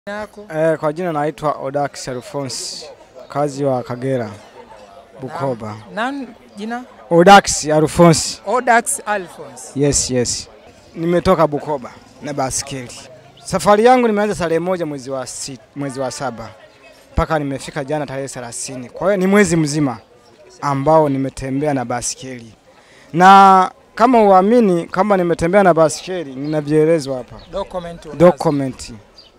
yako? Eh, kwa jina naitwa Odax Alphonse, kazi wa Kagera, Bukoba. Nan jina? Odax Alphonse. Odax Alphonse. Yes, yes. Nimetoka Bukoba na baskeli. Safari yangu nimeanza tarehe moja mwezi wa si, mwezi wa saba mpaka nimefika jana tarehe 30. Kwa hiyo ni mwezi mzima ambao nimetembea na baskeli, na kama uamini kama nimetembea na baskeli, nina vielezo hapa, Document unazo. document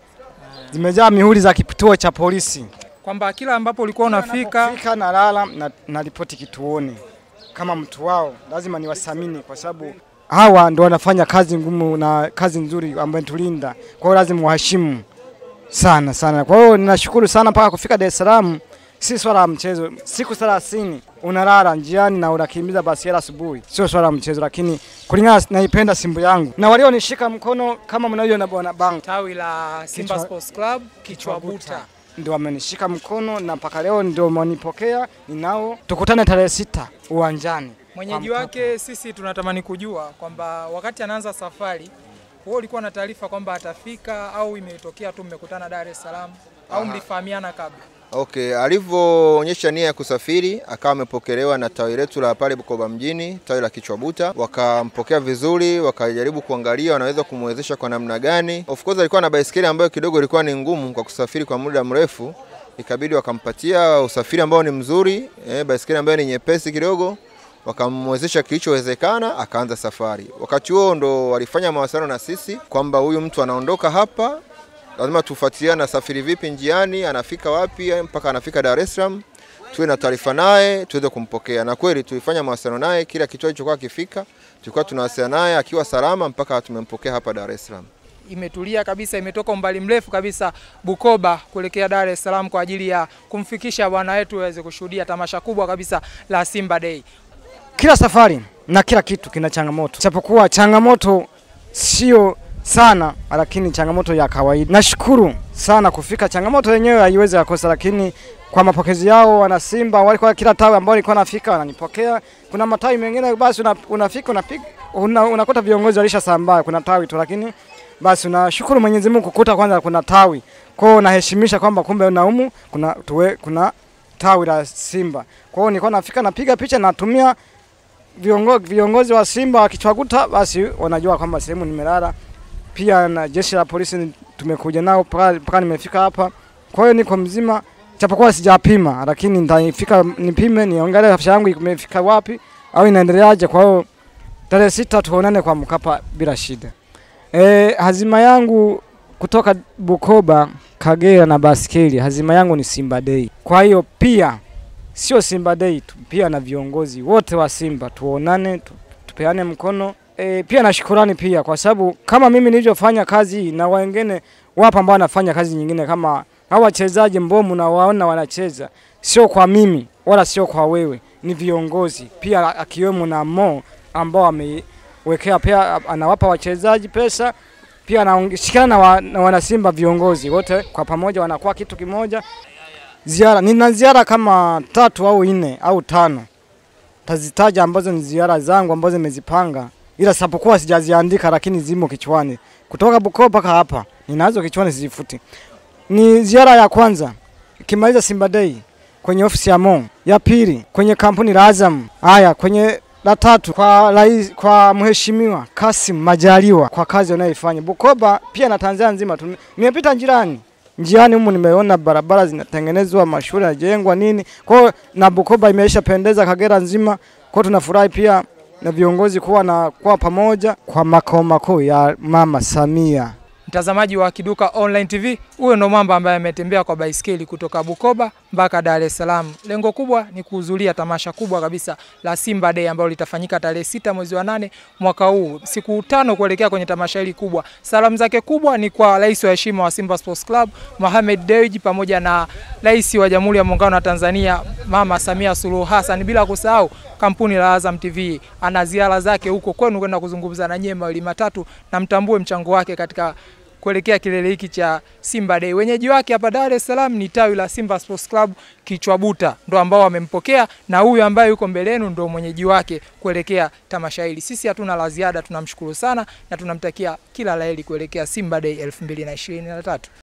zimejaa mihuri za kituo cha polisi. Kwamba kila ambapo ulikuwa unafika Fika na lala na, na ripoti kituoni kama mtu wao, lazima niwasamini kwa sababu hawa ndo wanafanya kazi ngumu na kazi nzuri ambayo tulinda. Kwa hiyo lazima waheshimu sana sana. Kwa hiyo ninashukuru sana mpaka kufika Dar es Salaam, si swala la mchezo. Siku 30 unalala njiani na unakimbiza basi asubuhi, sio swala la mchezo, lakini kulingana naipenda Simba yangu na walionishika mkono kama mnavyoona bwana bangu tawi la Simba Kichwa- Sports Club Kichwabuta. ndio wamenishika mkono na mpaka leo ndio wamenipokea. Ninao tukutane tarehe sita uwanjani. Mwenyeji Kwa wake sisi tunatamani kujua kwamba wakati anaanza safari wewe ulikuwa na taarifa kwamba atafika au imetokea tu mmekutana Dar es Salaam au mlifahamiana kabla? Okay, alivyoonyesha nia ya kusafiri akawa amepokelewa na tawi letu la pale Bukoba mjini, tawi la Kichwabuta, wakampokea vizuri, wakajaribu kuangalia wanaweza kumwezesha kwa namna gani. Of course alikuwa na baisikeli ambayo kidogo ilikuwa ni ngumu kwa kusafiri kwa muda mrefu, ikabidi wakampatia usafiri ambao ni mzuri, eh, baisikeli ambayo ni nyepesi kidogo wakamwezesha kilichowezekana, akaanza safari. Wakati huo ndo walifanya mawasiliano na sisi kwamba huyu mtu anaondoka hapa lazima tufuatiliane anasafiri vipi njiani, anafika wapi mpaka anafika Dar es Salaam, tuwe na taarifa naye tuweze kumpokea. Na kweli tulifanya mawasiliano naye, kila kituo kilichokuwa akifika tulikuwa tunawasiliana naye akiwa salama mpaka tumempokea hapa Dar es Salaam. Imetulia kabisa, imetoka umbali mrefu kabisa Bukoba kuelekea Dar es Salaam kwa ajili ya kumfikisha bwana wetu aweze kushuhudia tamasha kubwa kabisa la Simba Day. Kila safari na kila kitu kina changamoto, japokuwa changamoto sio sana, lakini changamoto ya kawaida. Nashukuru sana kufika, changamoto yenyewe haiwezi yakosa, lakini kwa mapokezi yao wana Simba walikuwa kila tawi ambao nilikuwa nafika wananipokea. Kuna matawi mengine basi una, unafika unapiga una, unakuta viongozi walishasambaa, kuna tawi tu, lakini basi unashukuru Mwenyezi Mungu kukuta kwanza kuna tawi kwao, unaheshimisha kwamba kumbe naumu kuna, tuwe, kuna tawi la Simba. Kwa hiyo nilikuwa nafika napiga picha natumia viongo, viongozi wa Simba wakichwaguta, basi wanajua kwamba sehemu nimelala. Pia na jeshi la polisi tumekuja nao mpaka mpaka nimefika hapa. Kwa hiyo niko mzima, japokuwa sijapima, lakini nitafika nipime, niangalie afya yangu imefika wapi au inaendeleaje. Kwa hiyo tarehe sita tuonane kwa Mkapa bila shida. E, hazima yangu kutoka Bukoba, Kagera na baskeli, hazima yangu ni Simba Day. Kwa hiyo pia sio Simba Day tu, pia na viongozi wote wa Simba tuonane, tu, tupeane mkono. E, pia na shukurani pia kwa sababu kama mimi nilivyofanya kazi hii na wengine wapo ambao wanafanya kazi nyingine kama hao wachezaji mbomu na waona wanacheza, sio kwa mimi wala sio kwa wewe, ni viongozi pia, akiwemo na Mo ambao amewekea pia, anawapa wachezaji pesa pia anashikana na, wa, na wanasimba viongozi wote kwa pamoja wanakuwa kitu kimoja ziara nina ziara kama tatu au nne au tano tazitaja ambazo ni ziara zangu ambazo nimezipanga ila sapokuwa sijaziandika lakini zimo kichwani kutoka Bukoba mpaka hapa ninazo kichwani sizifuti ni ziara ya kwanza ikimaliza Simba Day kwenye ofisi ya Mo ya pili kwenye kampuni la Azam haya kwenye la tatu kwa rais, kwa mheshimiwa Kasim Majaliwa kwa kazi anayoifanya Bukoba pia na Tanzania nzima tu. Nimepita njiani njiani humu nimeona barabara zinatengenezwa, mashule yanajengwa nini. Kwa hiyo na Bukoba imeisha pendeza Kagera nzima. Kwa hiyo tunafurahi pia na viongozi kuwa na kwa pamoja kwa makao makuu ya Mama Samia. Mtazamaji wa Kiduka Online TV, huyo ndo mwamba ambaye ametembea kwa baiskeli kutoka Bukoba mpaka Dar es Salaam. Lengo kubwa ni kuhudhuria tamasha kubwa kabisa la Simba Day ambalo litafanyika tarehe sita mwezi wa nane mwaka huu, siku tano kuelekea kwenye tamasha hili kubwa. Salamu zake kubwa ni kwa rais wa heshima wa Simba Sports Club Mohamed Dewji pamoja na rais wa Jamhuri ya Muungano wa Tanzania Mama Samia Suluhu Hassan, bila kusahau kampuni la Azam TV. Ana ziara zake huko kwenu kwenda kuzungumza na nyie mawili matatu, na mtambue mchango wake katika kuelekea kilele hiki cha Simba Day. Wenyeji wake hapa Dar es Salaam ni tawi la Simba Sports Club Kichwabuta, ndo ambao wamempokea, na huyu ambaye yuko mbele yenu ndo mwenyeji wake kuelekea tamasha hili. Sisi hatuna la ziada, tunamshukuru sana na tunamtakia kila laheri kuelekea Simba Day 2023.